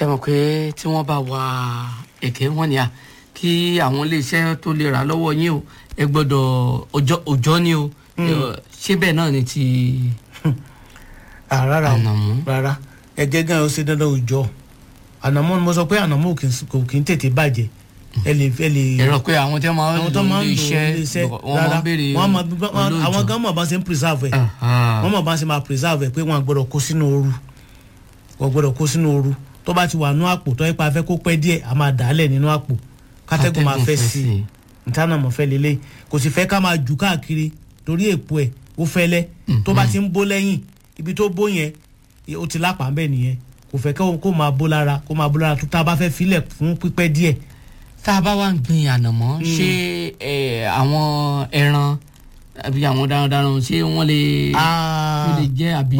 ṣe mọ̀ pé tí wọ́n bá wa ẹ̀gẹ́ wọn ni à kí àwọn iléeṣẹ́ tó lè rà lọ́wọ́ yín o ẹ gbọ́dọ̀ ọjọ́ òjọ́ ni o ṣé bẹ́ẹ̀ náà ni ti Ah, rárá o ànàmọ́ rárá ẹ̀gẹ́ gan ó ṣe dandan òòjọ́ ànàmọ́ ni mo sọ pé ànàmọ́ ò kì í- kò kì í tètè bàjẹ́ ẹ lè ẹ lè ẹ̀rọ pé àwọn tí wọ́n máa ń àwọn lò tó máa ń ní lò iṣẹ́ ilé iṣẹ́ wọ́n máa ń béèrè wọ́n máa wọ́n- àwọn olóòjọ́. gan mọ̀ bá ṣe ń preserve ẹ̀ Aha. wọ́n mọ̀ bá ṣe máa preserve ẹ̀ pé wọ́n gbọ́dọ̀ kó sínú ooru wọ́n gbọ́dọ̀ kó sínú ooru tó bá ti wà nú àpò tó yẹ pa afẹ́ kó pẹ́ díẹ̀ a máa dà á lẹ̀ nínú àpò kátẹ́gùn máa fẹ́ sí i ìtànà mọ̀ fẹ́ lélẹ̀ kò sì fẹ́ ká máa jù káàkiri torí èpo ẹ̀ ó fẹ́lẹ́ tó bá ti ń bó lẹ́yìn ibi tó bó yẹn ó ti lápá ń bẹ̀ nìyẹn kò fẹ́ kó kó máa bó lára kó máa bó lára tó tá a bá fẹ́ filẹ̀ fún pípẹ́ díẹ̀ tá a bá wá ń gbin ànàmọ́ ṣé ẹ, àwọn ẹran àbí àwọn darandaran ṣé wọ́n lè Ah, wọ́n lè jẹ́ àbí